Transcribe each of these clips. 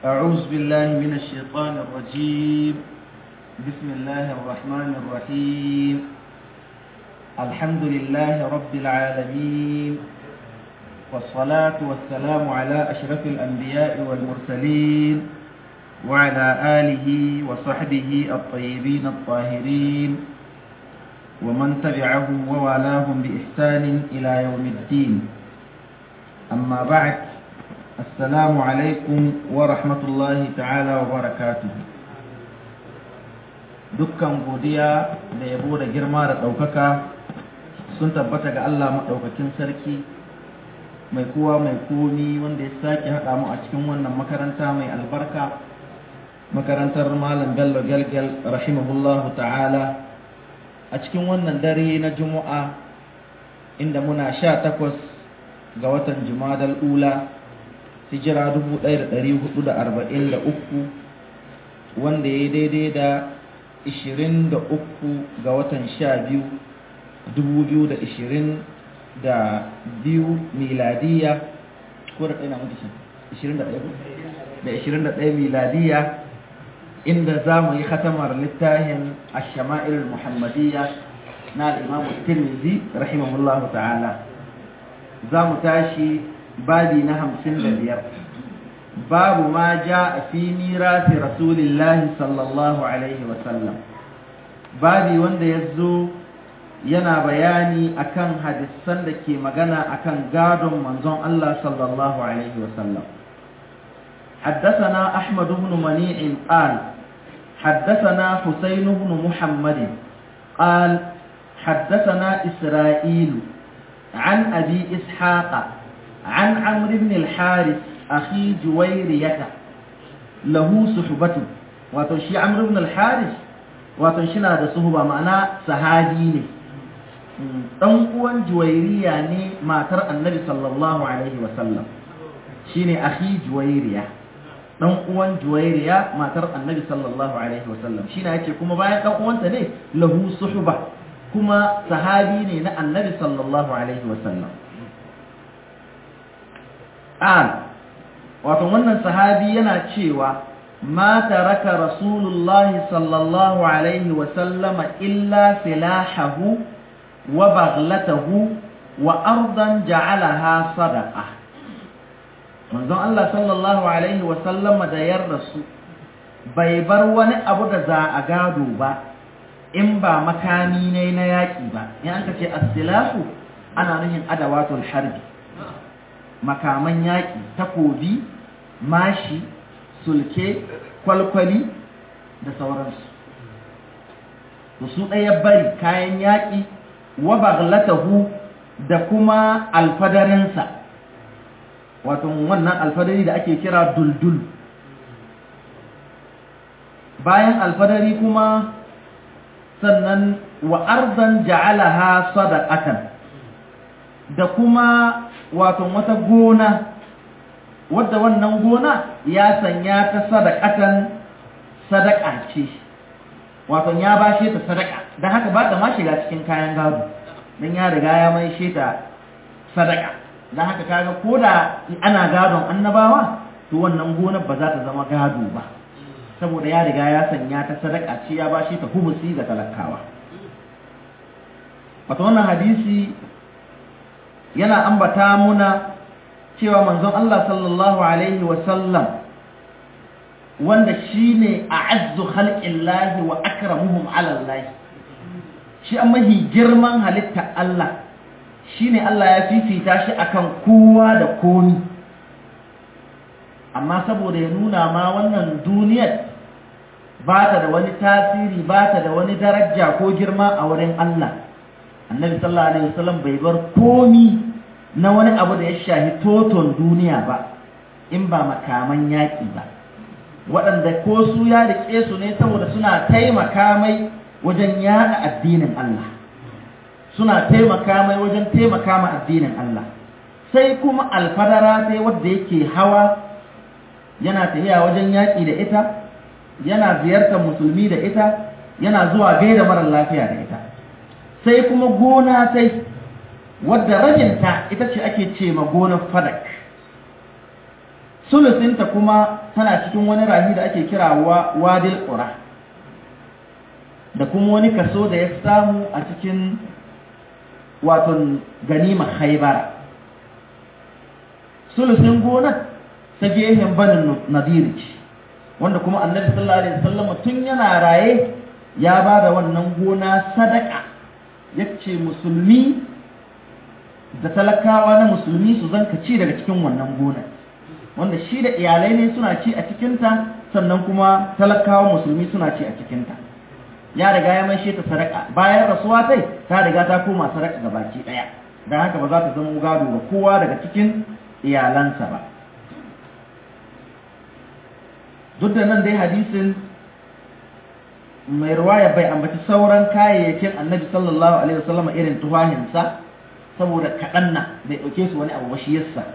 أعوذ بالله من الشيطان الرجيم بسم الله الرحمن الرحيم الحمد لله رب العالمين والصلاة والسلام على أشرف الأنبياء والمرسلين وعلى آله وصحبه الطيبين الطاهرين ومن تبعهم ووالاهم بإحسان إلى يوم الدين أما بعد السلام عليكم ورحمة الله تعالى وبركاته dukkan godiya da yabo da girma da ɗaukaka sun tabbata ga Allah maɗaukakin sarki mai kowa mai komi wanda ya sake haɗa mu a cikin wannan makaranta mai albarka makarantar malam bello gelgel rahimahullahu ta'ala a cikin wannan dare na juma'a inda muna sha takwas ga watan jumadal ula hijira 1443 wanda ya daidai da 23 ga watan 12 2022 miladiya ko da ɗaya na mutu 21 da 21 miladiya inda za mu yi khatamar littafin ashama'il muhammadiyya na al'imamu tirmidhi rahimahullahu ta'ala za mu tashi babi na hamsin da biyar babu ma ja a fi mirasi rasulillahi sallallahu alaihi wasallam babi wanda ya zo yana bayani akan hadisan da ke magana akan gadon manzon Allah sallallahu alaihi wasallam حدثنا أحمد بن منيع قال حدثنا حسين بن محمد قال حدثنا إسرائيل عن أبي إسحاق عن عمرو بن الحارث أخي جويرية له صحبة وتنشي عمرو بن الحارث وتنشينا da suhuba ma'ana sahabi ne dan uwan juwairiya ne matar annabi sallallahu alaihi wasallam shine akhi juwairiya dan uwan juwairiya matar annabi sallallahu alaihi wasallam shine yake kuma bayan dan uwanta ne lahu suhba kuma sahabi ne na annabi sallallahu alaihi wasallam an wato wannan sahabi yana cewa ma taraka rasulullahi sallallahu alaihi wasallama illa silahahu wa baghlatahu wa ardan ja'alaha sadaqa manzon Allah sallallahu alaihi wasallama da yar rasu bai bar wani abu da za a gado ba in ba makami ne na yaƙi ba in an ce as-silahu ana nufin adawatul harbi makaman yaƙi takobi mashi sulke kwalkwali da sauransu to su ɗaya bari kayan yaƙi wa baghlatahu da kuma alfadarinsa wato wannan alfadari da ake kira duldul bayan alfadari kuma sannan wa arzan ja'alaha sadaqatan da kuma wato wata gona wadda wannan gona ya sanya ta sadaqatan sadaqa ce wato ya bashe ta sadaqa dan haka ba ta ma shiga cikin kayan gado dan ya riga ya mai shi ta sadaqa dan haka kaga koda ana gadon annabawa to wannan gonar ba za ta zama gado ba saboda ya riga ya sanya ta sadaka ce ya bashi ta humusi ga talakawa wato wannan hadisi yana ambata muna cewa manzon Allah sallallahu alaihi wa sallam wanda shine a'azzu khalqillahi wa akramuhum ala Allah shi an mahi girman halitta Allah shine Allah ya fifita shi akan kowa da komi amma saboda ya nuna ma wannan duniyar ba ta da wani tasiri ba ta da wani daraja ko girma a wurin Allah annabi sallallahu alaihi wasallam bai bar komi na wani abu da ya shahi toton duniya ba in ba makaman yaƙi ba waɗanda ko su ya riƙe su ne saboda suna taimaka mai wajen yaɗa addinin Allah suna taimaka mai wajen taimaka ma addinin Allah sai kuma alfadara sai wadda yake hawa yana tafiya wajen yaƙi da ita yana ziyartar musulmi da ita yana zuwa gaida marar lafiya da ita sai kuma gona sai wadda rajinta ita ce ake ce ma gonar fadak sulusinta kuma tana cikin wani rahi da ake kira wadil ƙura da kuma wani kaso da ya samu a cikin waton ganima haibara sulusin gonar ta gehen banin nadiri ce wanda kuma annabi sallallahu alaihi wasallam tun yana raye ya ba da wannan gona sadaka yace musulmi da talakawa na musulmi su zanka ci daga cikin wannan gona wanda shi da iyalai ne suna ci a cikinta sannan kuma talakawa musulmi suna ci a cikinta ya riga ya mai ta sadaka bayan rasuwa tai ta riga ta koma sadaka ga baki daya dan haka ba za ta zama gado ga kowa daga cikin iyalansa ba duk da nan dai hadisin mai ruwaya bai ambaci sauran kayayyakin annabi sallallahu alaihi wasallam irin tuhahinsa saboda kaɗan na bai ɗauke su wani abu ba shi yassa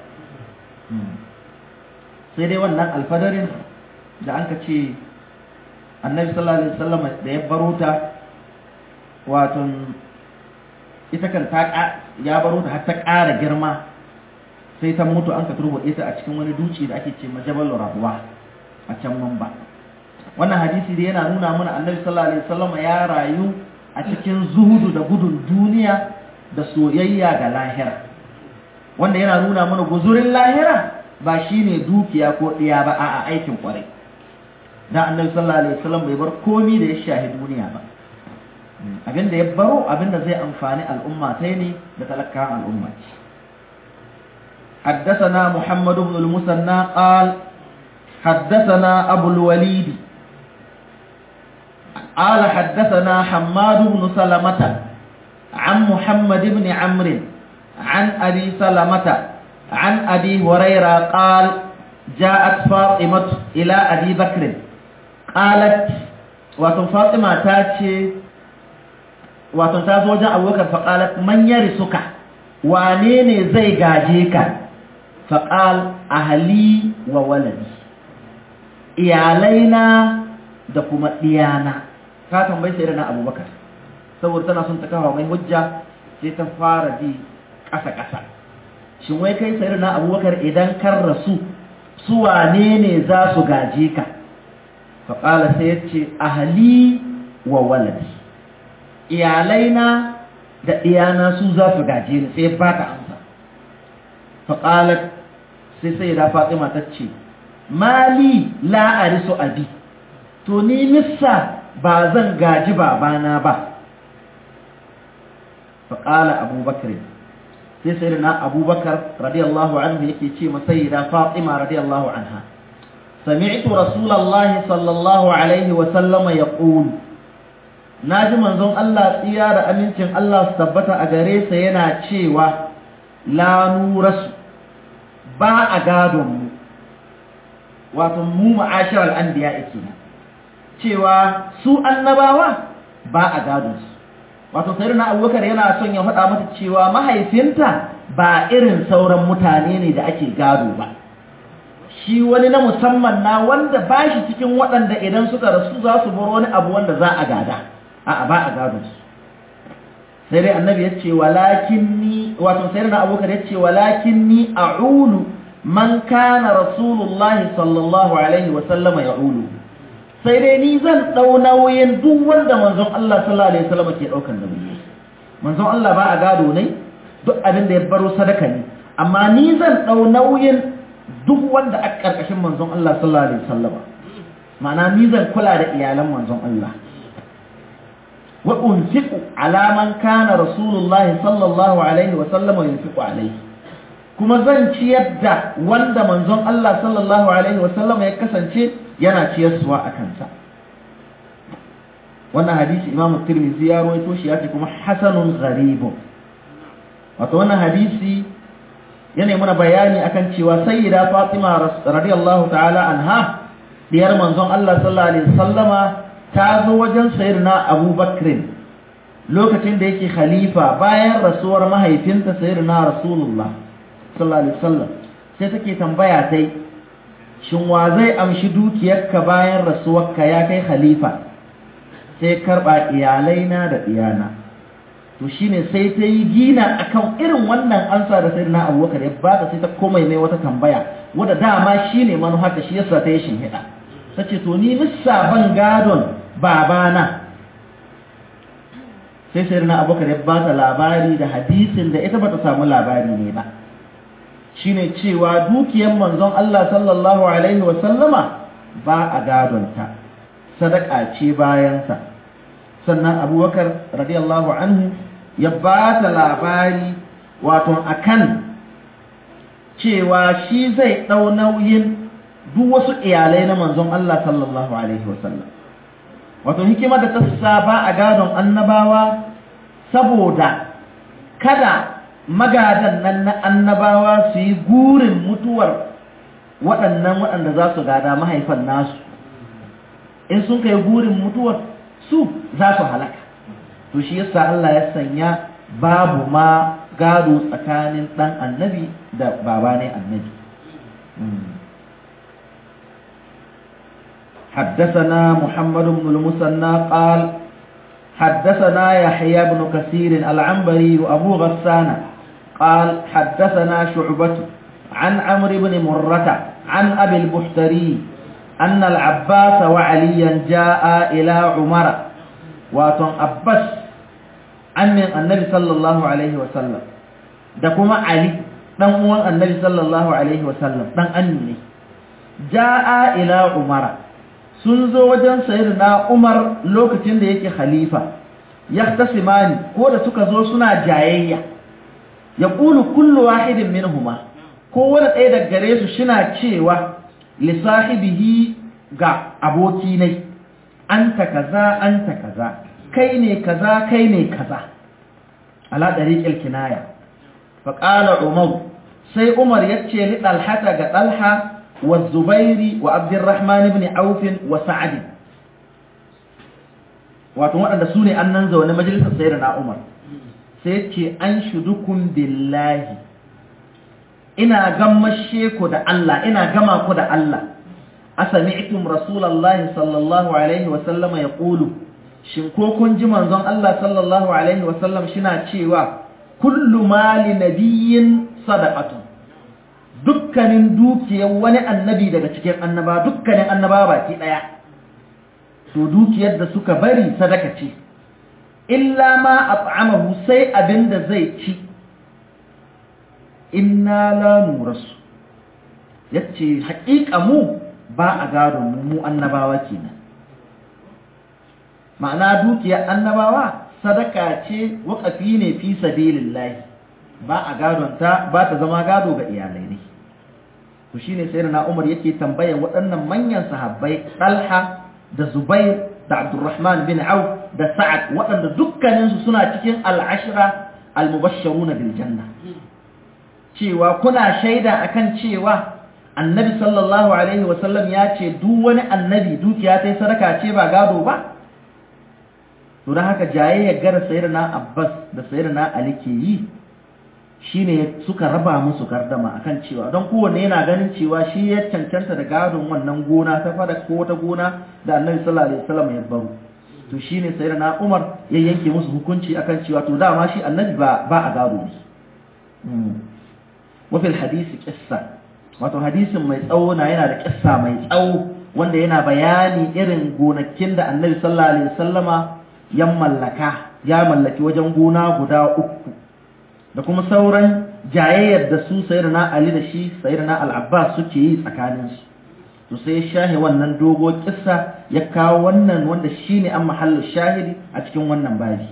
sai dai wannan alfadarin da an ka ce annabi sallallahu alaihi wasallam da ya baro ta wato ita kan ta ya baro ta har ta ƙara girma sai ta mutu an ka turbuɗe ta a cikin wani duci da ake ce majabal rabuwa a can mamba wannan hadisi da yana nuna mana annabi sallallahu alaihi wasallam ya rayu a cikin zuhudu da gudun duniya da soyayya ga lahira wanda yana nuna mana guzurin lahira ba shine dukiya ko ɗiya ba a aikin kwarai dan annabi sallallahu alaihi wasallam bai bar komi da ya shahi duniya ba abinda ya baro abinda zai amfani al'umma ta ne da talakawan al'umma ce حدثنا محمد بن المثنى قال حدثنا أبو الوليد قال حدثنا حماد بن سلمة عن محمد بن عمرو عن أبي سلمة عن أبي هريرة قال جاءت فاطمة إلى أبي بكر قالت واتن فاطمة تاتي واتن تازوجا أبو بكر فقالت من يرسك وانين زي غاجيك فقال أهلي وولدي iyalaina da kuma ɗiyana ka tambayi sai na abubakar saboda tana son ta kawo mai hujja sai ta fara ji ƙasa-ƙasa shin wai kai sai na abubakar idan kan rasu su wane ne za su gaje ka faƙala sai ya ce ahali wa waladi iyalaina da ɗiyana su za su gaje ni sai ba ta amsa faƙalar sai sai da fatima ta ce mali la'arisu abi to ni nissa ba zan gaji babana ba faƙala abubakar sai sai na abubakar radiyallahu anhu yake ce masai da fatima radiyallahu anha sami'tu rasulallahi sallallahu alaihi wa sallama ya ƙulu na ji manzon Allah tsiya da amincin Allah su tabbata a gare sa yana cewa la nurasu ba a gadonmu wato mu ma'ashirar anbiya yake cewa su annabawa ba a gadon su wato sai na abubakar yana son ya faɗa mata cewa mahaifinta ba irin sauran mutane ne da ake gado ba shi wani na musamman na wanda ba shi cikin waɗanda idan suka rasu za su bar wani abu wanda za a gada a ba a gado su sai dai annabi ya ce walakin ni wato sai na abubakar ya ce walakin ni a'ulu man kana rasulullahi sallallahu alaihi wa sallama ya'ulu sai dai ni zan ɗau nauyin duk wanda manzon Allah sallallahu alaihi wasallam ke ɗaukan nauyi manzon Allah ba a gado ne duk abin da ya baro sadaka ne amma ni zan ɗau nauyin duk wanda a ƙarƙashin manzon Allah sallallahu alaihi wasallam ma'ana ni zan kula da iyalan manzon Allah wa unfiqu ala man kana rasulullahi sallallahu alaihi wasallam yunfiqu alaihi kuma zan ciyar da wanda manzon Allah sallallahu alaihi wasallam ya kasance yana ciyarsuwa a kansa wannan hadisi imamu tirmidhi ya rawaito shi yace kuma hasanun gharibun wato wannan hadisi yana mana bayani akan cewa sayyida fatima radiyallahu ta'ala anha diyar manzon Allah sallallahu alaihi wasallama ta zo wajen sayyidina abubakar lokacin da yake khalifa bayan rasuwar mahaifinta sayyidina rasulullah sallallahu alaihi wasallam sai take tambaya tai shin wa zai amshi dukiyarka bayan rasuwarka ya kai khalifa sai karba iyalaina da iyana to shine sai ta yi gina akan irin wannan ansa da sayyidina abubakar ya bata sai ta komai mai wata tambaya wadda dama shi ne manuharta shi yasa ta yi shinhiɗa ta ce to ni missa ban gadon babana sai sai na abokar ya ba ta labari da hadisin da ita ba ta samu labari ne ba shine cewa dukiyar manzon Allah sallallahu alaihi wasallama ba a gadonta sadaka ce bayansa sannan abubakar radiyallahu anhu ya ba ta labari wato akan cewa shi zai ɗau nauyin duk wasu iyalai na manzon Allah sallallahu alaihi wasallam wato hikima da ta saba a gadon annabawa saboda kada magadan nan na annabawa su yi gurin mutuwar waɗannan waɗanda za su gada mahaifan nasu in sun kai gurin mutuwar su za su halaka to shi yasa Allah ya sanya babu ma gado tsakanin ɗan annabi da baba ne annabi حدثنا محمد بن المثنى قال حدثنا يحيى بن كثير العنبري أبو غسان قال حدثنا شعبة عن عمرو بن مرة عن أبي البحتري أن العباس وعليا جاء إلى عمر واتن أبس عن النبي صلى الله عليه وسلم دكما علي dan uwan annabi sallallahu alaihi wasallam dan anni jaa ila umara sun zo wajen sayyidina umar lokacin da yake khalifa yahtasimani ko da suka zo suna jayayya yaqulu kullu wahidin minhuma ko wani ɗaya daga gare su shina cewa li sahibihi ga aboki ne anta kaza anta kaza kai ne kaza kai ne kaza ala dariqil kinaya fa qala umar sai umar yace li dalhata ga dalha wa zubairi wa abdurrahman ibn auf wa sa'd wato waɗanda su ne annan zaune majalisar sayyidina umar sai yace an shudukum billahi ina gammashe ku da Allah ina gama ku da Allah asami'tum rasulullahi sallallahu alaihi wa sallama yaqulu shin ko kun ji manzon Allah sallallahu alaihi wa sallam shina cewa kullu mali nabiyyin sadaqatu dukkanin dukiyar wani annabi daga cikin annaba dukkanin annaba baki daya to dukiyar da suka bari sadaka ce illa ma at'amahu sai abinda zai ci inna la nurasu yace haƙiƙa mu ba a gadon mu mu annabawa kenan ma'ana dukiyar annabawa sadaka ce waƙafi ne fi sabilillahi ba a gadon ta ba ta zama gado ga iyalai ne to shine sai na Umar yake tambaya waɗannan manyan sahabbai Talha da Zubair da Abdurrahman bin Auf da Sa'ad waɗanda dukkaninsu suna cikin al-ashra al-mubashsharuna bil janna cewa kuna shaida akan cewa annabi sallallahu alaihi wasallam ya ce duk wani annabi dukiya ta sadaka ce ba gado ba to don haka jayayyar gara sayyidina abbas da sayyidina ali ke yi shine suka raba musu gardama akan cewa don kowanne yana ganin cewa shi ya cancanta da gadon wannan gona ta fada ko wata gona da annabi sallallahu alaihi wasallam ya baro to shine sayyidina umar ya yanke musu hukunci akan cewa to dama shi annabi ba ba a gado ne وفي الحديث قصة wato hadisin mai tsawo na yana da kissa mai tsawo wanda yana bayani irin gonakin da annabi sallallahu alaihi wasallama ya mallaka ya mallaki wajen gona guda uku da kuma sauran jayayyar da su sayyidina Ali da shi sayyidina Al-Abbas suke yi tsakanin su to sai ya shahe wannan dogo kissa ya kawo wannan wanda shine an mahallu shahidi a cikin wannan babi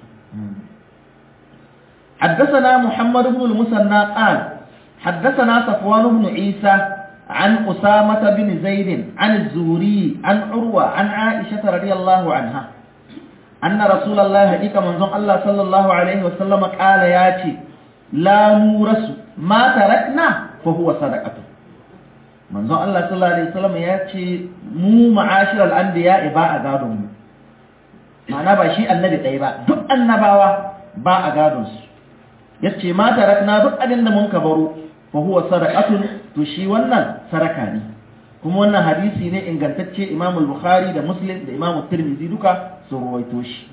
حدثنا محمد بن المثنى قال حدثنا صفوان بن عيسى عن أسامة بن زيد عن الزهري عن عروة عن عائشة رضي الله عنها أن رسول الله هديك منظم الله صلى الله عليه وسلم قال ياتي لا نورس ما تركنا فهو صدقة منظم الله صلى الله عليه وسلم ياتي مو معاشر الأنبياء باء قادم معنى بشيء النبي طيبا دق النباوة باء قادم yace ma tarakna duk abin da mun kabaru fa huwa sadaqatun to shi wannan saraka ne kuma wannan hadisi ne ingantacce Imam al-Bukhari da Muslim da Imam Tirmidhi duka su ruwaito shi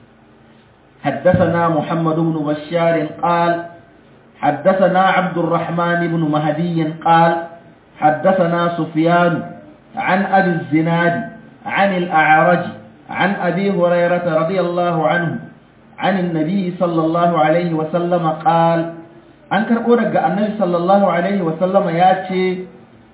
حدثنا محمد بن بشار قال حدثنا عبد الرحمن بن مهدي قال حدثنا سفيان عن أبي الزناد عن الأعرج عن أبي هريرة رضي الله عنه عن النبي صلى الله عليه وسلم قال أنكر أورق النبي صلى الله عليه وسلم ياتي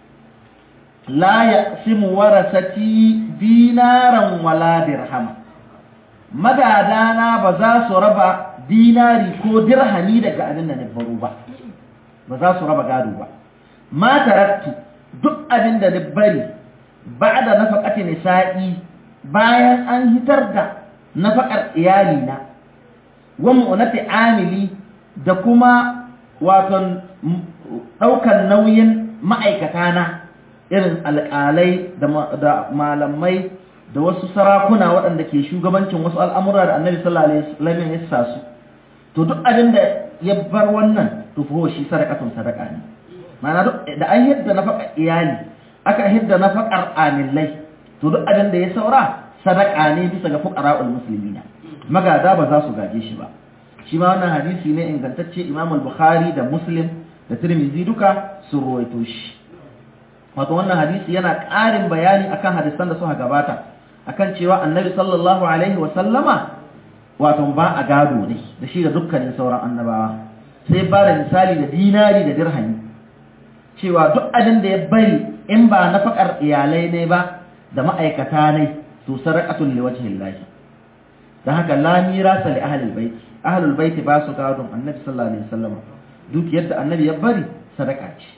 لا يقسم ورثتي دينارا ولا درهما magadana ba za su raba dinari ko dirhami daga abin da na baro ba ba za su raba gado ba ma taraktu duk abin da na bari ba da nafaqati nisa'i bayan an hitar da nafaqar iyalina wa mu'nati amili da kuma waton daukan nauyin ma'aikata na irin alƙalai da malamai da wasu sarakuna waɗanda ke shugabancin wasu al'amura da annabi sallallahu alaihi wasallam ya sa su to duk abin da ya bar wannan to fa shi sadaqatun sadaqa ne ma'ana duk da an hidda nafaqar iyali aka hidda nafaqar amillai to duk abin da ya saura sadaqa ne bisa ga fuqara'ul muslimina magada ba za su gaje shi ba shi ma wannan hadisi ne ingantacce Imam al-Bukhari da Muslim da Tirmidhi duka sun ruwaito shi wato wannan hadisi yana ƙarin bayani akan hadisan da suka gabata akan cewa annabi sallallahu alaihi wa sallama wato ba a gado ne da shi da dukkanin sauran annabawa sai ba da misali da dinari da dirhami cewa duk abin da ya bari in ba nafakar iyalai ne ba da ma'aikata ne to sadaqatul liwajhillahi dan haka la mirasa li ahlil bait ahlul bait ba su gadon annabi sallallahu alaihi wasallam duk yadda annabi ya bari sadaka ce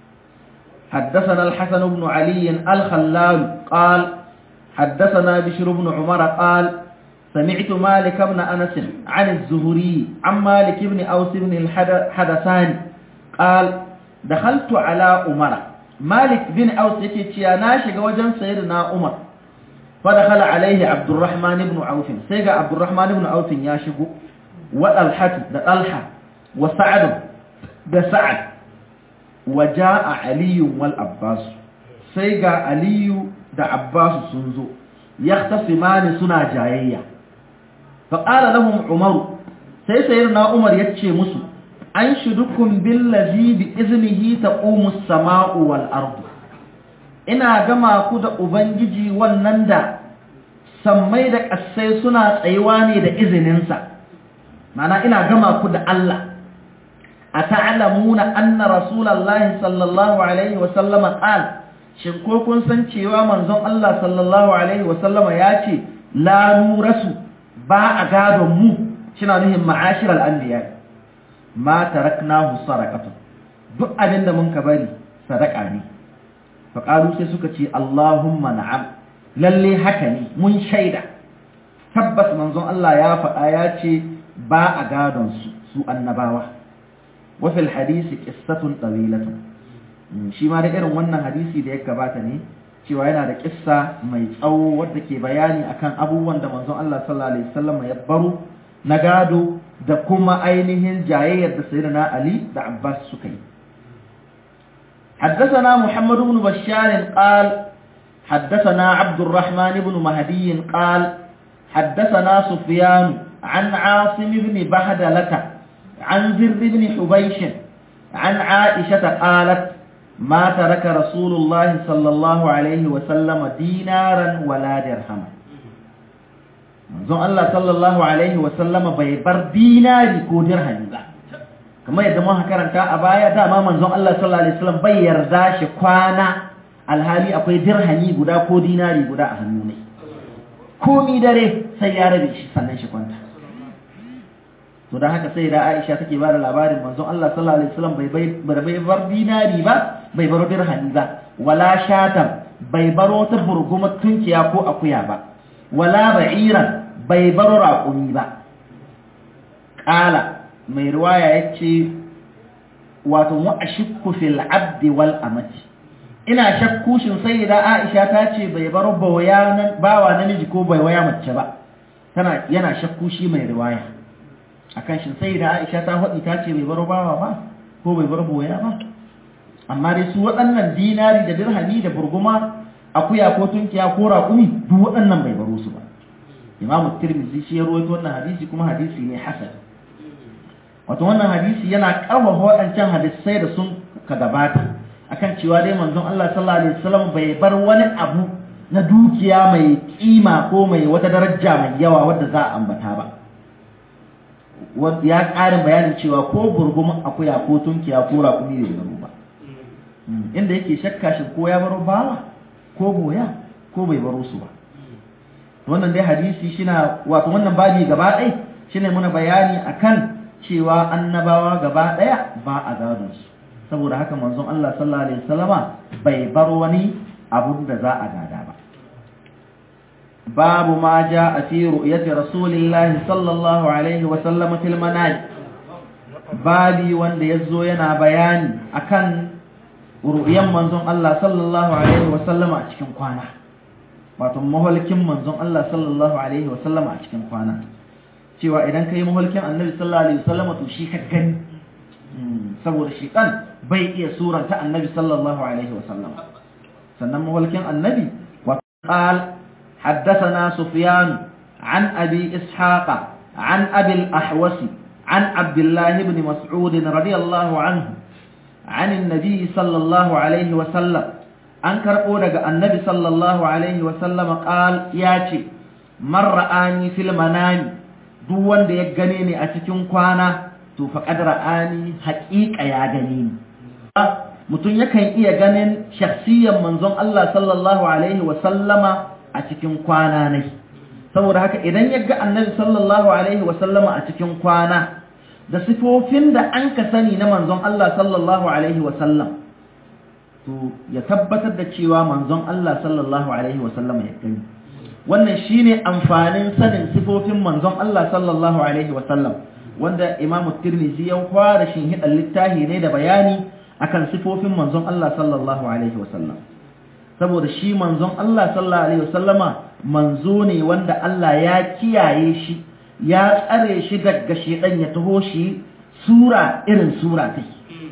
حدثنا الحسن بن علي الخلال قال حدثنا بشر بن عمر قال سمعت مالك بن أنس عن الزهري عن مالك بن أوس بن الحدثان قال دخلت على عمر مالك بن أوس يكي ناشق وجن سيدنا عمر فدخل عليه عبد الرحمن بن عوف سيقى عبد الرحمن بن عوف ياشق وطلحة طلحة وسعد بسعد وجاء علي والعباس سيقى علي da Abbas sun zo yahtasimani suna jayayya fa qala lahum Umar sai sayyidina Umar yace musu an shudukum billazi bi iznihi taqumu as-sama'u wal ardu ina gama ku da ubangiji wannan da sammai da ƙasai suna tsayuwa ne da izininsa mana ina gama ku da Allah a ta'lamuna anna rasulullahi sallallahu alaihi wa sallama qala shin ko kun san cewa manzon Allah sallallahu alaihi wasallama ya ce la nurasu ba a gadon mu shina nuhin ma'ashiral anbiya ma taraknahu sadaqatun duk abin da mun ka bari sadaka ne fa qalu sai suka ce Allahumma na'am lalle haka ne mun shaida tabbas manzon Allah ya faɗa ya ce ba a gadon su su annabawa wa fil hadisi qissatun tawilatun shi ma da irin wannan hadisi da ya gabata ne cewa yana da kissa mai tsawo wadda ke bayani akan abubuwan da manzon Allah sallallahu alaihi wasallam ya baro na gado da kuma ainihin jayayyar da sayyidina Ali da Abbas suka yi حدثنا محمد بن بشار قال حدثنا عبد الرحمن بن مهدي قال حدثنا سفيان عن عاصم بن بهدلة عن زر بن حبيش عن عائشة قالت ما ترك رسول الله صلى الله عليه وسلم دينارا ولا درهما manzon Allah sallallahu alaihi wa sallama bai bar dinari ko dirhami ba kamar yadda muka karanta a baya dama manzon Allah sallallahu alaihi wasallam bai yarda shi kwana alhali akwai dirhami guda ko dinari guda a hannu ne komi dare sai ya rabe shi sannan shi kwanta to da haka sai da Aisha take ba da labarin manzon Allah sallallahu alaihi wasallam bai bai bar dinari ba bai baro dirhami ba wala shatan bai baro ta burguma tunkiya ko akuya ba wala ba'iran bai baro raƙumi ba qala mai riwaya yace wato wa ashikku fil abdi wal amati ina shakku shin sayyida Aisha ta ce bai baro bawa bawa namiji ko bai waya mace ba tana yana shakku shi mai riwaya akan shin sai da Aisha ta faɗi ta ce bai bar bawa ba ko bai bar boya ba amma dai su waɗannan dinari da dirhami da burguma akuya ko tunkiya ko raƙumi duk waɗannan bai baro su ba Imam Tirmidhi shi ya rawaito wannan hadisi kuma hadisi ne hasan wato wannan hadisi yana ƙarfafa waɗancan hadisai da sun ka gabata akan cewa dai manzon Allah sallallahu alaihi wasallam bai bar wani abu na dukiya mai kima ko mai wata daraja mai yawa wadda za a ambata ba ya ƙarin bayanin cewa ko burgumin akuya ko tunkiya ko raƙumi bai baro ba inda yake shakka shi ko ya baro bawa ko boya ko bai baro su ba wannan dai hadisi shina wato wannan babi gaba ɗai shine muna bayani akan cewa annabawa gaba ɗaya ba a gadon su saboda haka manzon Allah sallallahu alaihi wasallama bai bar wani abun da za a gada ba babu ma a fi ru'yati rasulillahi sallallahu alaihi wasallam fil manaj babi wanda yazo yana bayani akan ru'yan manzon Allah sallallahu alaihi wasallama a cikin kwana wato mahalkin manzon Allah sallallahu alaihi wasallama a cikin kwana cewa idan kai mahalkin annabi sallallahu alaihi wasallama to shi ka gani saboda shi kan bai iya suranta annabi sallallahu alaihi wasallam sannan mahalkin annabi wa qal حدثنا سفيان عن أبي إسحاق عن أبي الأحوس عن عبد الله بن مسعود رضي الله عنه عن النبي صلى الله عليه وسلم أنكر أولك النبي صلى الله عليه وسلم قال ياتي من رآني في المنام دون دي يغنيني أتكين كوانا تو فقد رآني حقيقة يا غنيني mutum yakan iya ganin shakhsiyan manzon Allah sallallahu alaihi wa sallama a cikin kwana ne saboda haka idan ya ga annabi sallallahu alaihi wa sallama a cikin kwana da sifofin da an ka sani na manzon Allah sallallahu alaihi wa sallam to ya tabbatar da cewa manzon Allah sallallahu alaihi wa sallama ya gani wannan shine amfanin sanin sifofin manzon Allah sallallahu alaihi wa sallam wanda Imam Tirmidhi ya fara shin hidan littafi ne da bayani akan sifofin manzon Allah sallallahu alaihi wa sallam saboda shi manzon Allah sallallahu alaihi wasallama manzo ne wanda Allah ya kiyaye shi ya tsare shi daga shedan ya taho shi sura irin sura ta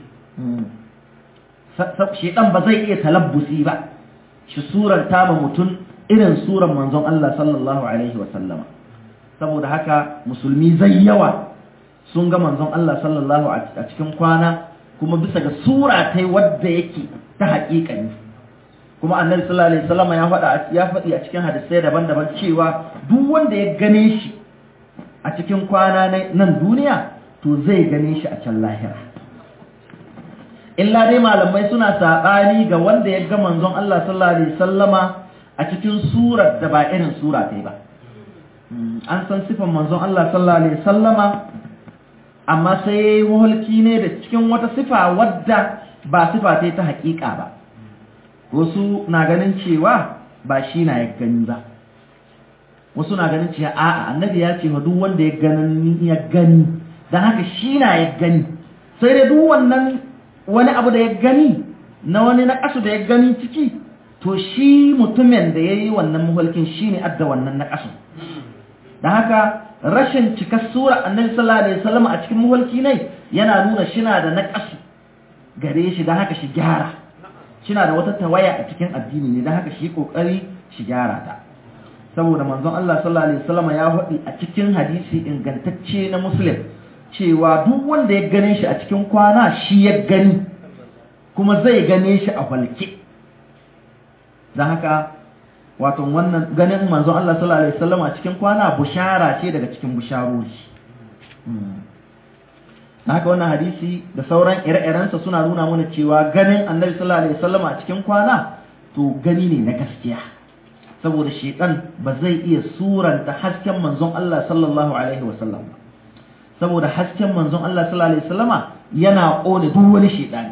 shedan ba zai iya talabbusi ba shi surar ta ma mutum irin surar manzon Allah sallallahu alaihi wasallama saboda haka musulmi zai yawa sun ga manzon Allah sallallahu a cikin kwana kuma bisa ga sura ta wadda yake ta haƙiƙani kuma annabi sallallahu alaihi wasallam ya faɗa ya faɗi a cikin hadisai daban-daban cewa duk wanda ya gane shi a cikin kwana nan duniya to zai gane shi a can lahira illa dai malamai suna saɓani ga wanda ya ga manzon Allah sallallahu alaihi wasallama a cikin surar da ba irin sura ta ba an san sifan manzon Allah sallallahu alaihi wasallama amma sai yayi mulki ne da cikin wata sifa wadda ba sifa ta haƙiƙa ba wasu na ganin cewa ba shi na ya gani ba wasu na ganin cewa a'a annabi ya ce ma duk wanda ya gani ya gani dan haka shi na ya gani sai dai duk wannan wani abu da ya gani na wani na kasu da ya gani ciki to shi mutumin da ya yi wannan muhalkin shi ne adda wannan na kasu dan haka rashin cikar sura annabi sallallahu alaihi wasallam a cikin muhalki ne yana nuna shi na da na kasu gare shi dan haka shi gyara shina da wata tawaya a cikin addini ne don haka shi kokari shi gyara ta saboda manzon Allah sallallahu alaihi wasallam ya faɗi a cikin hadisi ingantacce na muslim cewa duk wanda ya gane shi a cikin kwana shi ya gani kuma zai gane shi a falke don haka wato wannan ganin manzon Allah sallallahu alaihi wasallam a cikin kwana bushara ce daga cikin busharori na haka wannan hadisi da sauran ire-irensa suna nuna mana cewa ganin annabi sallallahu alaihi wasallam a cikin kwana to gani ne na gaskiya saboda shedan ba zai iya suranta hasken manzon Allah sallallahu alaihi wasallam ba saboda hasken manzon Allah sallallahu alaihi wasallama yana kone duk wani shedani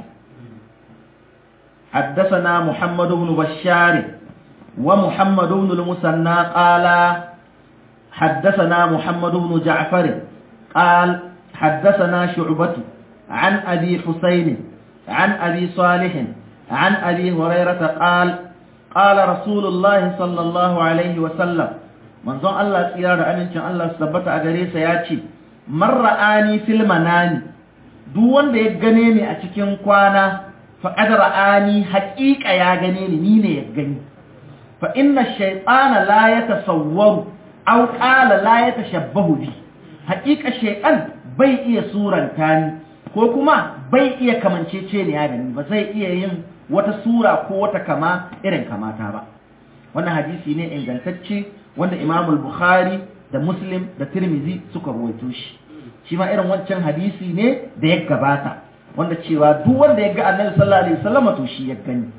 حدثنا محمد بن بشار ومحمد بن المثنى قال حدثنا محمد بن جعفر قال حدثنا شعبة عن أبي حسين عن أبي صالح عن أبي هريرة قال قال رسول الله صلى الله عليه وسلم من ظن الله سيارة أمين كان الله سبت أغريس ياتي من رآني في المنام دون da ya gane ni a cikin kwana faqad ra'ani haqiqa ya gane ni ni ne ya gani fa inna shaytana la yatasawwaru aw qala la yatashabbahu bi haqiqa shaytan bai iya suranta ni ko kuma bai iya kamancece ni ya gani ba zai iya yin wata sura ko wata kama irin kamata ba wannan hadisi ne ingantacce wanda Imam Bukhari da Muslim da Tirmidhi suka rawaito shi shi ma irin wancan hadisi ne da ya gabata wanda cewa duk wanda ya ga Annabi sallallahu alaihi wasallam to shi ya gani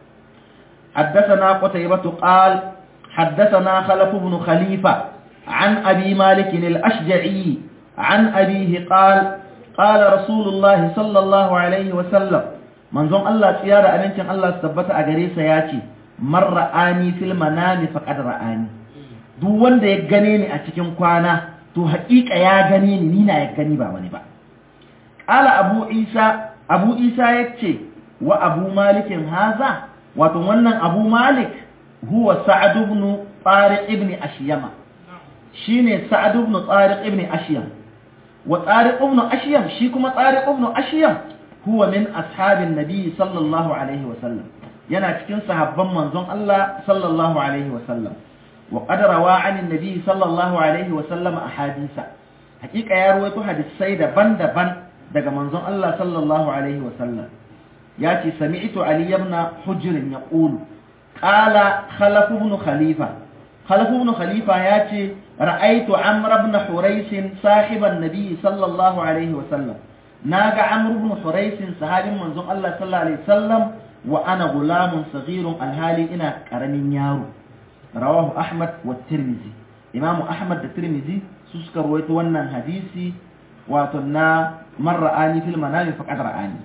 حدثنا قتيبة قال حدثنا خلف بن خليفة عن أبي مالك الأشجعي عن أبيه قال قال رسول الله صلى الله عليه وسلم منظوم الله سيارة أمنشن الله سبت أغريس ياتي من رآني في المنام فقد رآني duk wanda ya gane ni a cikin kwana to haƙiƙa ya gane ni nina ya gani ba wani ba ƙala abu isa abu isa ya ce wa abu malikin haza wato wannan abu malik huwa sa'ad ibn tariq ibn ashyama shine sa'ad ibn tariq ibn ashyam wa tariq ibn ashyam shi kuma tariq ibn ashyam huwa min ashabin nabi sallallahu alaihi wa sallam yana cikin sahabban manzon Allah sallallahu alaihi wa sallam wa qad rawa an nabi sallallahu alaihi wa sallam ahadisa hakika ya rawaito hadisai daban-daban daga manzon Allah sallallahu alaihi wa sallam ya ce sami'tu ali ibn hujr yaqulu qala khalaf ibn khalifa khalaf ibn khalifa ya ce ra'aytu amr ibn hurais sahiban nabi sallallahu alaihi wa sallam naga amr ibn hurais sahabin manzon Allah sallallahu alaihi wasallam wa ana gulamun saghirun alhali ina karamin yaro rawahu ahmad wa tirmizi imamu ahmad da tirmizi su suka rawaito wannan hadisi wato na man ra'ani fil manami faqad ra'ani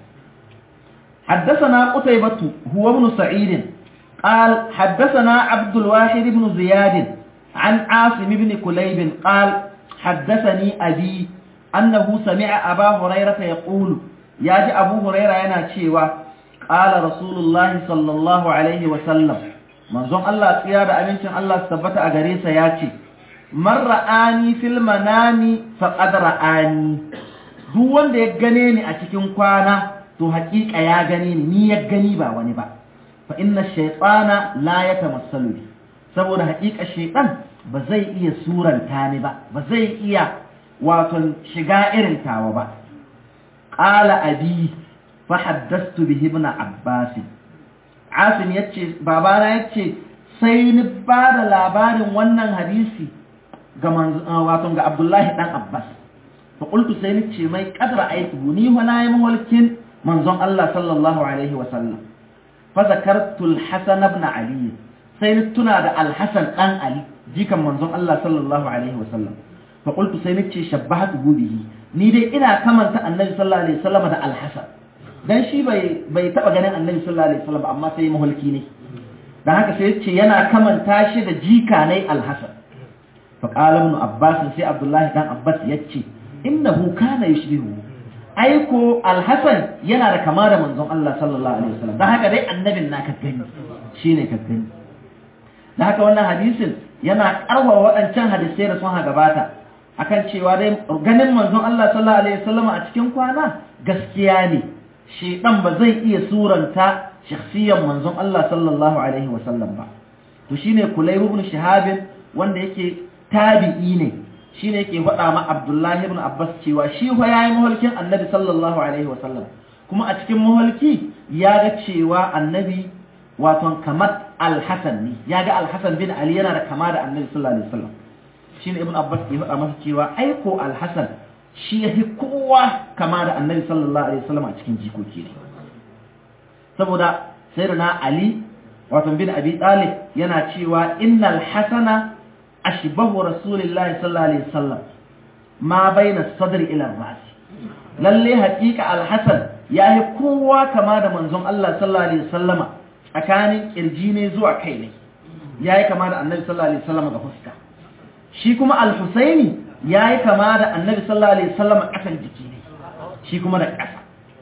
حدثنا قتيبة هو ابن سعيد قال حدثنا عبد الواحد بن زياد عن عاصم بن كليب قال حدثني أبي أنه سمع أبا هريرة يقول ياجي أبو هريرة يناتشيوا قال رسول الله صلى الله عليه وسلم منظوم الله سيادة أمينشن الله سبت أغريسة ياتي من رآني في المنام فقد رآني duk wanda ya gane ni a cikin kwana to haƙiƙa ya gane ni ni ya gani ba wani ba fa inna shaytana la yatamassalu bi saboda haƙiƙa shaytan ba zai iya suranta ni ba ba zai iya wato shiga irin tawa ba qala abi fa haddathtu bihi ibn abbas asim yace babana yace sai ni ba da labarin wannan hadisi ga wato ga abdullahi dan abbas fa qultu sai ni ce mai qadra aitu ni wa na yi mawalkin manzon Allah sallallahu alaihi wa sallam fa zakartu al-hasan ibn ali sai ni tuna da al-hasan dan ali jikan manzon Allah sallallahu alaihi wa sallam fa qultu sai ni ce shabbahatu bihi ni dai ina kamanta annabi sallallahu alaihi wasallam da al-hasan dan shi bai bai taba ganin annabi sallallahu alaihi wasallam amma sai mahulki ne dan haka sai yace yana kamanta shi da jika ne al-hasan fa qala ibn abbas sai abdullahi dan abbas yace innahu kana yushbihu aiko al-hasan yana da kama da manzon Allah sallallahu alaihi wasallam dan haka dai annabin naka gani shine ka gani dan haka wannan hadisin yana karwa waɗancan hadisai da sun gabata akan cewa dai ganin manzon Allah sallallahu alaihi wasallam a cikin kwana gaskiya ne shedan ba zai iya suranta shakhsiyan manzon Allah sallallahu alaihi wasallam ba to shine Kulayb ibn Shihab wanda yake tabi'i ne shine yake faɗa ma Abdullahi ibn Abbas cewa shi fa yayi muhalkin Annabi sallallahu alaihi wasallam kuma a cikin muhalki ya ga cewa Annabi wato kamar Al-Hasan ne ya ga Al-Hasan bin Ali yana da kama da Annabi sallallahu alaihi wasallam shine Ibn Abbas ya faɗa masa cewa aiko Al-Hasan shi ya fi kowa kama da Annabi sallallahu alaihi wasallam a cikin jikoki ne saboda sayyidina Ali wato bin Abi Talib yana cewa innal hasana ashbahu rasulillahi sallallahu alaihi wasallam ma baina sadri ila ras lalle haƙiƙa al-hasan yayi kowa kama da manzon Allah sallallahu alaihi wasallama tsakanin kirji ne zuwa kai ne yayi kama da annabi sallallahu alaihi wasallama ga fuska shi kuma al-husaini yayi kama da annabi sallallahu alaihi wasallama akan jiki ne shi kuma da ƙasa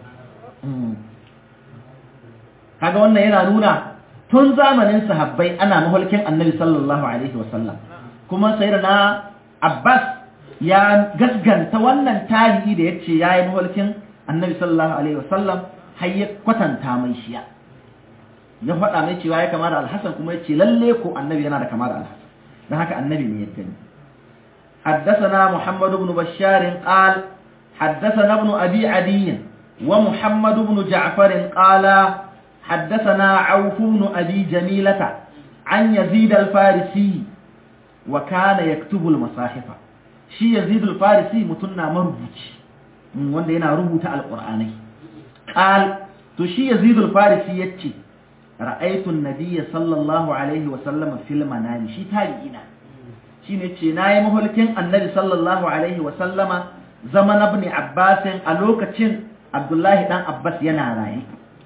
kaga wannan yana nuna tun zamanin sahabbai ana mahulkin annabi sallallahu alaihi wasallam kuma sayyidina Abbas ya gasganta wannan tarihi da yace yayi mahulkin annabi sallallahu alaihi wasallam har ya kwatanta mai shiya ya faɗa mai cewa ya kama da alhassan kuma yace lalle ko annabi yana da kama da alhassan dan haka annabi ne ya gani حدثنا محمد بن بشار قال حدثنا ابن أبي عدي ومحمد بن جعفر قال حدثنا عوف بن أبي جميلة عن يزيد الفارسي وكان يكتب المصاحف شي يزيد الفارسي متنا مربوط wanda yana rubuta alqur'anai qal to shi yazid al-farisi yace ra'aytu an-nabiy sallallahu alaihi wa sallam fil manami shi tabi'ina shine ce nayi mahulkin annabi sallallahu alaihi wa sallama zaman ibn abbas a lokacin abdullahi dan abbas yana raye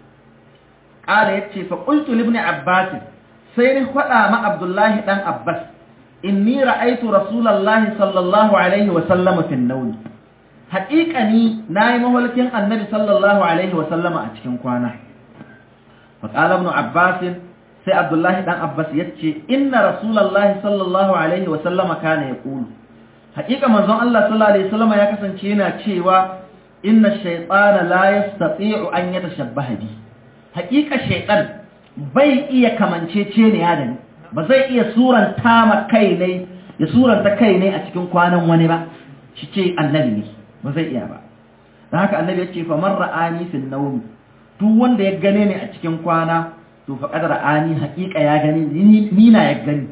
qala yace fa qultu li ibn abbas sai ni faɗa ma abdullahi dan abbas inni ra'aytu rasulullahi sallallahu alaihi wa sallama fi an haƙiƙani na yi mahulkin annabi sallallahu alaihi wasallama a cikin kwana faƙala ibn abbas sai abdullahi dan abbas ya ce inna rasulallahi sallallahu alaihi wasallama kana ya ƙulu haƙiƙa manzon allah sallallahu alaihi wasallama ya kasance yana cewa inna shaytana la yastati'u an yatashabbaha bi haƙiƙa shaytan bai iya kamancece ne da ni ba zai iya suranta ma kai ne ya suranta kai ne a cikin kwanan wani ba shi ce annabi ne ba zai iya ba da haka annabi ya ce fa man ra'ani fil nawmi duk wanda ya gane ni a cikin kwana to fa qad ra'ani haqiqa ya gani ni na ya gani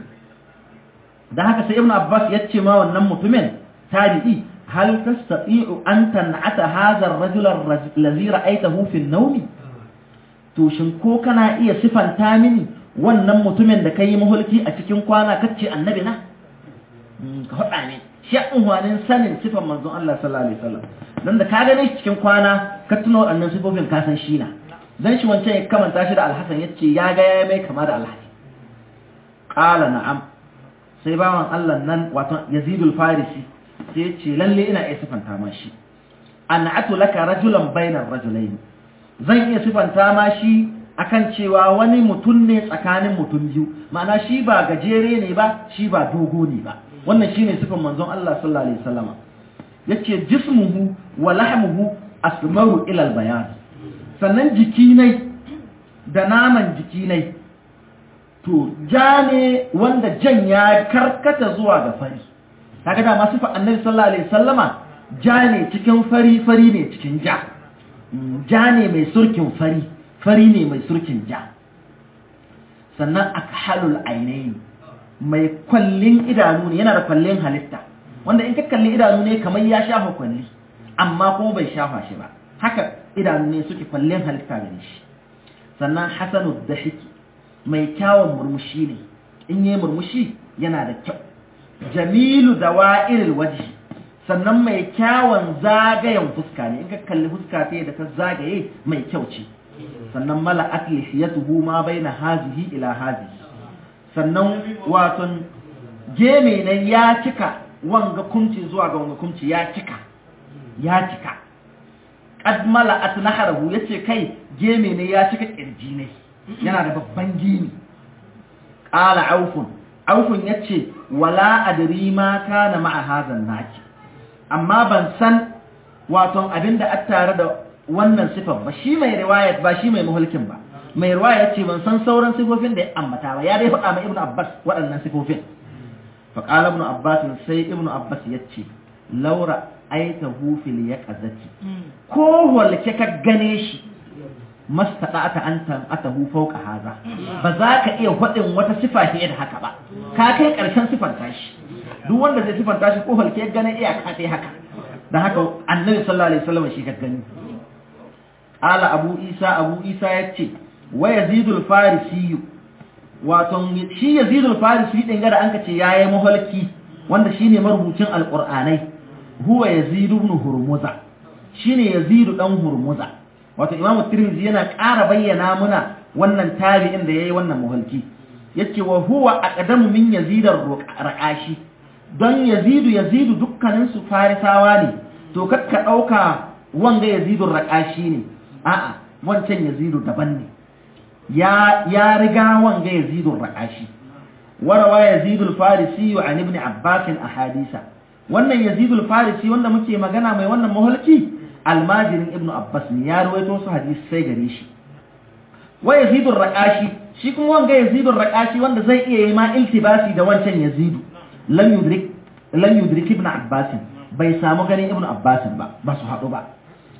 da haka sai ibnu abbas ya ce ma wannan mutumin tabi'i hal tastati'u an tan'ata hadha ar-rajul allazi ra'aytahu fil nawmi to shin ko kana iya sifanta mini wannan mutumin da kai mahulki a cikin kwana kace annabi na ka faɗa ne shi unhwanin sanin sifan manzon Allah sallallahu alaihi wasallam dan da ka gane shi cikin kwana ka tuno wannan sifofin ka san shi na dan shi wancan ya kamanta shi da Al-Hasan yace ya ga ya mai kama da Al-Hasan qala na'am sai bawan Allah nan wato Yazid al-Farisi sai yace lalle ina iya sifanta ma shi an'atu laka rajulan bainar rajulayn zan iya sifanta ma shi akan cewa wani mutum ne tsakanin mutum biyu ma'ana shi ba gajere ne ba shi ba dogo ne ba wannan shine sifan manzon Allah sallallahu alaihi wasallama yace jismuhu wa lahmuhu asmaru ila albayan sannan jikinai da naman jikinai to ja ne wanda jan ya karkata zuwa ga fari kaga da masu fa annabi sallallahu alaihi wasallama ja ne cikin fari fari ne cikin ja ja ne mai surkin fari fari ne mai surkin ja sannan akhalul ainaini mai kwallin idanu ne yana da kwallin halitta wanda in ka kalli idanu ne kamar ya shafa kwalli amma kuma bai shafa shi ba haka idanu ne suke kwallin halitta gare shi sannan hasanu dahiki mai kyawun murmushi ne in yi murmushi yana da kyau jamilu da wa'iril waji sannan mai kyawun zagayen fuska ne in ka kalli fuska ta da ta zagaye mai kyau ce sannan mala'at lihiyatuhu ma baina hazihi ila hazihi sannan waton geme nan ya cika wanga kumci zuwa ga wanga kumci ya cika ya cika qad mala'at naharahu yace kai geme ne ya cika kirji ne yana da babban gini qala aufun aufun yace wala adri ma kana ma'a hadan naki amma ban san waton abinda a tare da wannan sifar ba shi mai riwayat ba shi mai muhulkin ba mai riwaya ce ban san sauran sifofin da ya ambata ba ya dai faɗa ma ibnu abbas waɗannan sifofin fa qala ibnu abbas sai ibnu abbas yace laura aitahu fil yaqazati ko walke ka gane shi mastata an tan atahu fawqa haza ba za ka iya faɗin wata sifa fiye da haka ba ka kai ƙarshen sifar tashi duk wanda zai sifar tashi ko walke gane iya ka kai haka dan haka annabi sallallahu alaihi wasallam shi ka gani ala abu isa abu isa yace wa yazidul farisi wato shi yazidul farisi din ga da an kace yayi mahalki wanda shine marubucin alqur'anai huwa yazid ibn hurmuza shine yazid dan hurmuza wato imam tirmidhi yana ƙara bayyana muna wannan tabi'in da yayi wannan mahalki yace wa huwa aqdamu min yazid ar-raqashi don yazidu yazidu dukkanin su farisawa ne to kakka dauka wanga yazidur raqashi ne a'a wancan yazidu daban ne ya ya riga wanga yazidun raqashi warawa yazidul farisi wa an ibn abbas ahadisa wannan yazidul farisi wanda muke magana mai wannan mahalki almajirin ibn abbas ne ya ruwaito su hadisi sai gare shi wa yazidul raqashi shi kuma wanga yazidul raqashi wanda zai iya yi ma iltibasi da wancan yazidu lam yudrik lam yudrik ibn abbas bai samu ganin ibn abbas ba ba su haɗu ba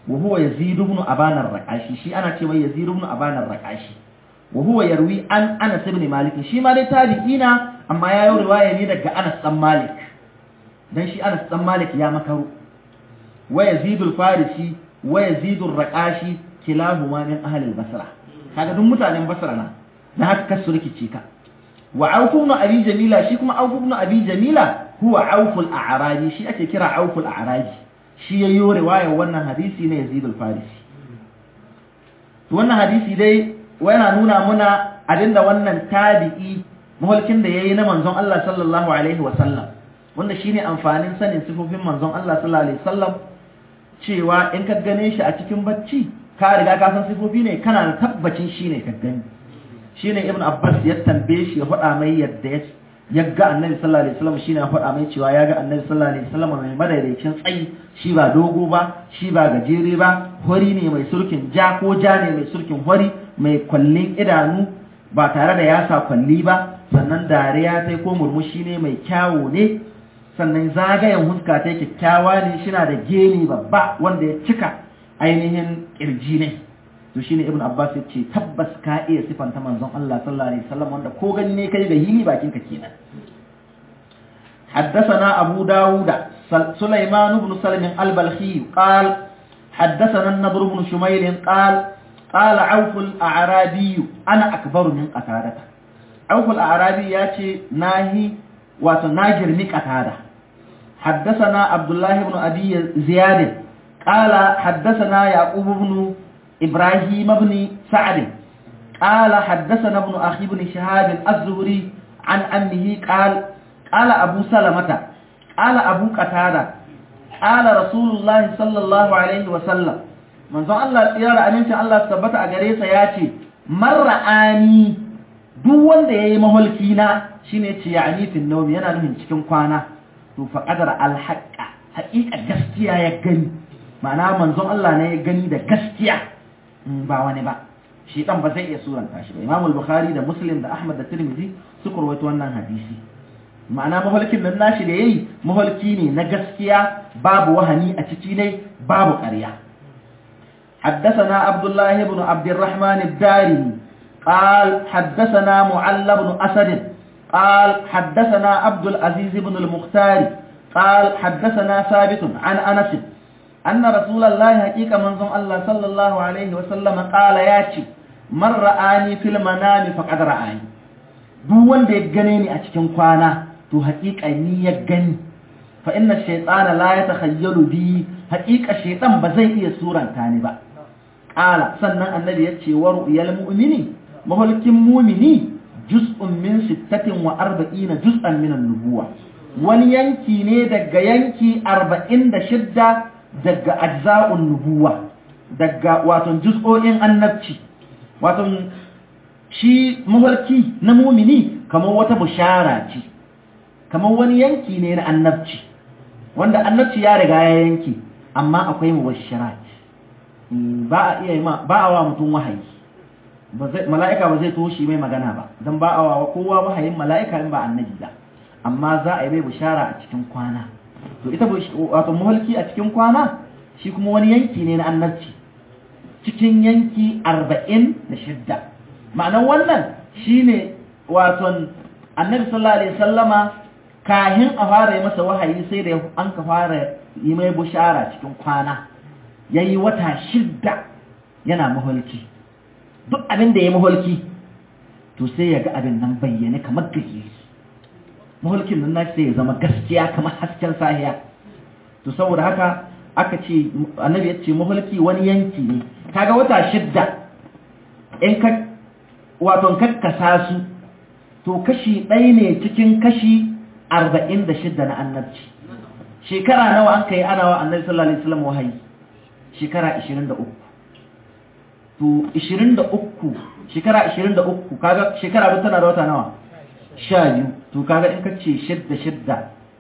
wa huwa yazid ibn aban ar-raqashi shi ana ce mai yazid ibn aban ar-raqashi wa huwa yarwi an anas ibn malik shi ma dai tabi'ina amma ya yi riwaya ne daga anas dan malik dan shi anas dan malik ya makaru wa yazid al-farisi wa yazid ar-raqashi kilahuma min ahli al-basra kaga duk mutanen basra na da haka kasu rikice ka wa auf ibn abi jamila shi kuma auf ibn abi jamila huwa auf al-a'raji shi ake kira auf al-a'raji shi yayi riwaya wannan hadisi ne yazid al-farisi wannan hadisi dai yana nuna muna abinda wannan tabi'i mahulkin da yayi na manzon Allah sallallahu alaihi wa sallam wanda shine amfanin sanin sifofin manzon Allah sallallahu alaihi wasallam cewa in ka gane shi a cikin bacci ka riga ka san sifofi ne kana da tabbacin shine ka gani shine ibn abbas ya tambaye shi ya faɗa mai yadda ya ga annabi sallallahu alaihi wasallam shine ya faɗa mai cewa ya ga annabi sallallahu alaihi wasallam mai madaidaicin tsayi shi ba dogo ba shi ba gajere ba hori ne mai surkin ja ko ja ne mai surkin hori mai kwallin idanu ba tare da ya sa kwalli ba sannan dariya sai ko murmushi ne mai kyawo ne sannan zagayen huska ta kyakkyawa ne shina da geni babba wanda ya cika ainihin kirji ne to shine ibn abbas ya ce tabbas ka iya sifanta manzon Allah sallallahu alaihi wasallam wanda ko gani ne kai ga hili bakin ka kenan حدثنا أبو داود سليمان بن سلم البلخي قال حدثنا النضر بن شميل قال قال عوف الأعرابي أنا أكبر من قتادة عوف الأعرابي ياتي ناهي وتناجر من قتادة حدثنا عبد الله بن أبي زياد قال حدثنا يعقوب بن إبراهيم بن سعد قال حدثنا ابن أخي بن شهاب الزهري عن أمه قال قال أبو سلمة قال أبو قتادة قال رسول الله صلى الله عليه وسلم من ظن الله يرى أمين الله ثبت أجريس ياتي مر آني duk wanda ya yi maholki na shi ne ce ya anifin naumi yana nufin cikin kwana to faƙadar alhaƙa haƙiƙa gaskiya ya gani ma'ana manzon Allah ne ya gani da gaskiya ba wani ba shi ɗan ba zai iya suranta shi ba imamul bukhari da muslim da ahmad da tirmidhi suka rawaito wannan hadisi ma'ana maholkin nan nashi da yayi maholki ne na gaskiya babu wahani a ciki ne babu ƙarya حدثنا عبد الله بن عبد الرحمن الدارمي قال حدثنا معل بن أسد قال حدثنا عبد العزيز بن المختار قال حدثنا ثابت عن أنس أن رسول الله حقيقة منظم الله صلى الله عليه وسلم قال ياتي من رآني في المنام فقد رآني duk wanda ya gane ni a cikin kwana to haƙiƙa ni ya gani fa inna shaytana la yatakhayyalu bi haƙiƙa shaytan ba zai iya suranta ni ba qala sannan annabi ya ce wa ru'yal mu'mini mahulkin mu'mini juz'un min sittatin wa arba'ina juz'an min an-nubuwa wani yanki ne daga yanki 46 daga ajza'un nubuwa daga wato juz'o'in annabci wato shi mafarki na mumini kamar wata bushara ce kamar wani yanki ne na annabci wanda annabci ya riga ya yanki amma akwai mubashirat ba a iya ba a wa mutum wahayi mala'ika ba zai toshi mai magana ba don ba a wa kowa wahayin mala'ika in ba annabi ba amma za a yi mai bushara a cikin kwana to ita wato mahalki a cikin kwana shi kuma wani yanki ne na annabci cikin yanki arba'in da shidda ma'anar wannan shine waton annabi sallallahu alaihi sallama kahin a fara yi masa wahayi sai da an ka fara yi mai bushara cikin kwana ya yi wata shidda yana maholki duk abin da ya maholki to sai ya ga abin nan bayyane kamar gaje maholkin nan na sai ya zama gaskiya kamar hasken sahiya to saboda haka aka ce annabi ya ce maholki wani yanki ne kaga wata shidda in ka wato kakkasa su to kashi ɗaya ne cikin kashi arba'in da shidda na annabci shekara nawa an kai ana wa annabi sallallahu alaihi wasallam wahayi shekara ishirin da uku to ishirin da uku shekara ishirin da uku kaga shekara duk tana da wata nawa sha biyu to kaga in ka ce shidda shidda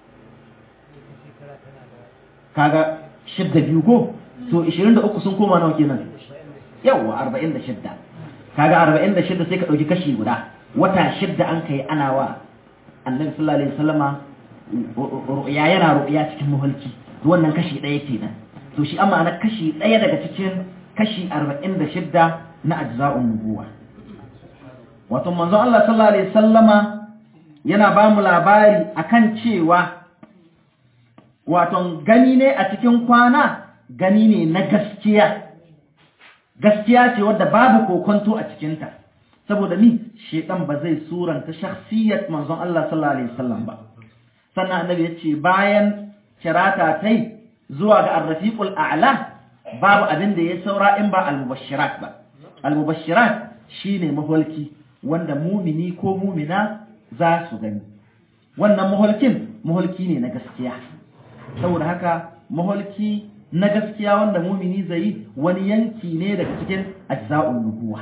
kaga shidda biyu ko to ishirin da uku sun koma nawa kenan yawwa arba'in da shidda kaga arba'in da shidda sai ka ɗauki kashi guda wata shidda an kai ana wa annabi sallallahu alaihi wasallama ru'ya yana ru'ya cikin muhalki wannan kashi ɗaya kenan to shi amma na kashi ɗaya daga cikin kashi arba'in da shidda na ajza'un nubuwa wato manzon Allah sallallahu alaihi sallama yana ba mu labari akan cewa wato gani ne a cikin kwana gani ne na gaskiya gaskiya ce wadda babu kokonto a cikinta saboda ni shedan ba zai suranta shakhsiyat manzon Allah sallallahu alaihi wasallam ba sannan annabi yace bayan kirata tai zuwa ga ar-rafiqul a'la babu abin da ya saura in ba al-mubashirat ba al-mubashirat shine maholki wanda mumini ko mumina za su gani wannan maholkin maholki ne na gaskiya saboda haka maholki na gaskiya wanda mumini zai wani yanki ne daga cikin ajza'un nubuwa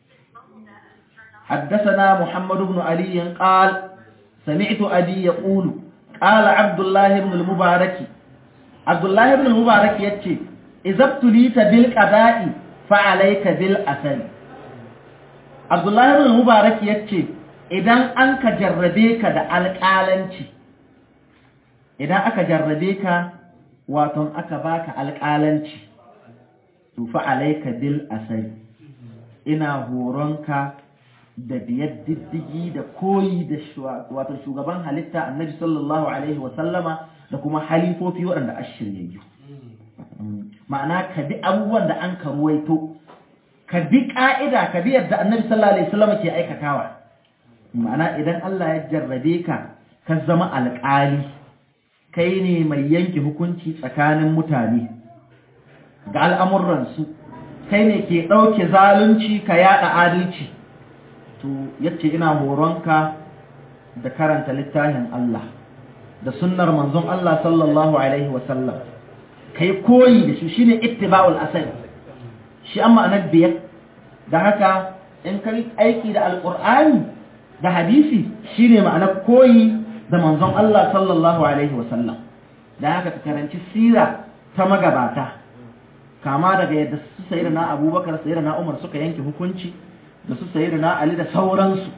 حدثنا محمد بن علي قال سمعت أبي يقول قال عبد الله بن المبارك عبد الله بن المبارك يتي إذا ابتليت بالقضاء فعليك بالأثر عبد الله بن المبارك يتي idan an ka jarrabe ka da alƙalanci idan aka jarrabe ka waton aka baka alƙalanci to fa alayka bil asari ina horonka da biyar diddigi da koyi da wato shugaban halitta annabi sallallahu alaihi wa sallama da kuma halifofi waɗanda ashiryayyu ma'ana ka bi abubuwan da an ka ruwaito ka bi ƙa'ida ka bi yadda annabi sallallahu alaihi wa sallama ke aikatawa ma'ana idan Allah ya jarrabe ka ka zama alƙali kai ne mai yanke hukunci tsakanin mutane ga al'amuransu kai ne ke ɗauke zalunci ka yaɗa adalci to yace ina horonka da karanta littafin Allah da sunnar manzon Allah sallallahu alaihi wasallam kai koyi da shi shine ittiba'ul asali shi amma anan biyar da haka in kai aiki da alqur'ani da hadisi shine ma'anar koyi da manzon Allah sallallahu alaihi wasallam da haka ka karanci sira ta magabata kama daga yadda su sayyidina Abubakar sayyidina Umar suka yanke hukunci da su sayyidina Ali da sauransu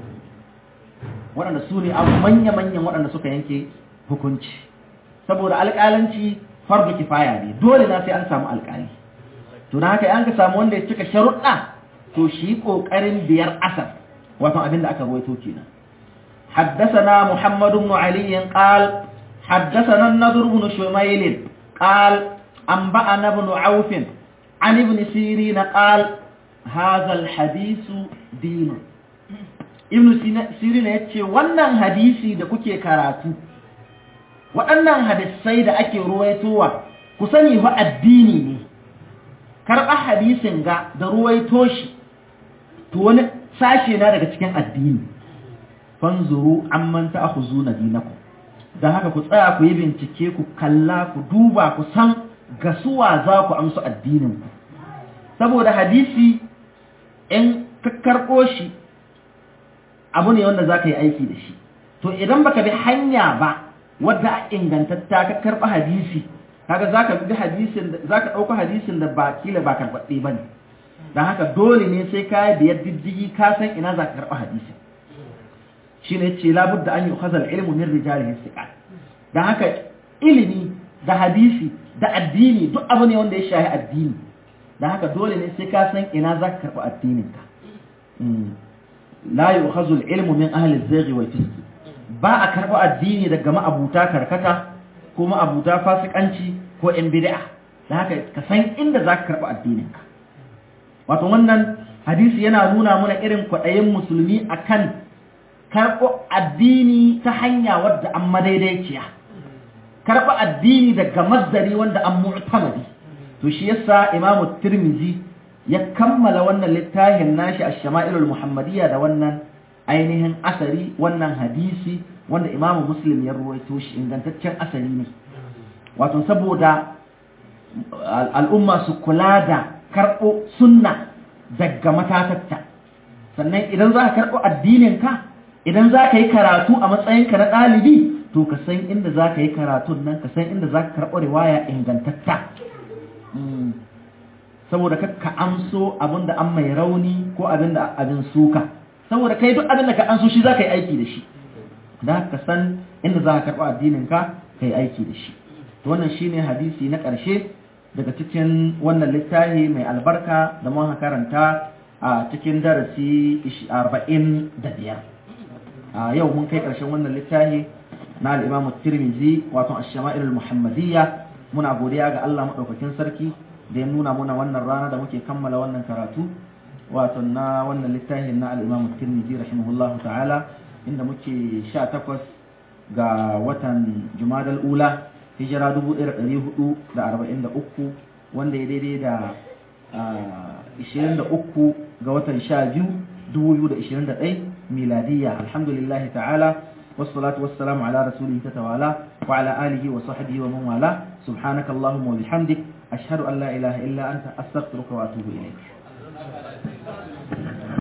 waɗanda su ne abu manya-manyan waɗanda suka yanke hukunci saboda alƙalanci fardu kifaya ne dole na sai an samu alƙali to na haka an ka samu wanda ya cika sharuɗa to shi ƙoƙarin biyar asar wato abin da aka ruwaito kenan حدثنا محمد بن علي قال حدثنا النضر بن شميل قال أنبأنا بن عوف عن ابن سيرين قال هذا الحديث دين ابن سيرين yace wannan hadisi da kuke karatu waɗannan hadisai da ake ruwaitowa ku sani fa addini ne karɓa hadisin ga da ruwaito shi to wani sashe na daga cikin addini fanzuru amman ta'khuzuna dinakum dan haka ku tsaya ku yi bincike ku kalla ku duba ku san gasuwa za ku amsa addinin ku saboda hadisi in ka karɓo shi abu ne wanda za ka yi aiki da shi to idan baka bi hanya ba wadda ingantatta ka karɓa hadisi kaga za ka bi hadisin za ka ɗauka hadisin da ba kila ba karɓaɗɗe ba ne don haka dole ne sai ka yi biyar diddigi ka san ina za ka karɓa hadisin shi ne ce labudda an yi hazal ilmu min rijalihin siƙa don haka ilimi da hadisi da addini duk abu ne wanda ya shahi addini don haka dole ne sai ka san ina za ka karɓi addininka la yi hazal ilmu min ahli zaghi wal fiski ba a karɓi addini daga ma'abuta karkata ko ma'abuta fasikanci ko yan bid'a don haka ka san inda za ka karɓi addininka wato wannan hadisi yana nuna mana irin kwaɗayin musulmi akan karɓo addini ta hanya wadda an madaidaiciya karɓo addini daga masdari wanda an mu'tamadi to shi yasa imamu tirmizi ya kammala wannan littafin nashi a shama'ilul muhammadiyya da wannan ainihin asari wannan hadisi wanda imamu muslim ya ruwaito shi ingantaccen asali ne wato saboda al'umma su kula da karɓo sunna daga matatatta sannan idan za ka karɓo addininka idan za ka yi karatu a matsayinka na ɗalibi to ka san inda za ka yi karatun nan ka san inda za ka karɓo riwaya ingantatta saboda ka amso abin da an mai rauni ko abin da abin suka saboda kai duk abin da ka amso shi za ka yi aiki da shi da ka san inda za ka karɓo addininka ka yi aiki da shi to wannan shine hadisi na ƙarshe daga cikin wannan littafi mai albarka da muka karanta a cikin darasi 45 a yau mun kai ƙarshen wannan littafi na al-Imam Tirmidhi wato Ash-Shama'il al-Muhammadiyya muna godiya ga Allah madaukakin sarki da ya nuna muna wannan rana da muke kammala wannan karatu wato na wannan littafin na al-Imam Tirmidhi rahimahullahu ta'ala inda muke 18 ga watan Jumadal Ula hijira 1443 wanda ya daidai da 23 ga watan 12 2021 miladiyya alhamdulillah ta'ala والصلاة والسلام على رسوله تتوالى وعلى آله وصحبه ومن والاه سبحانك اللهم وبحمدك أشهد أن لا إله إلا أنت أستغفرك وأتوب إليك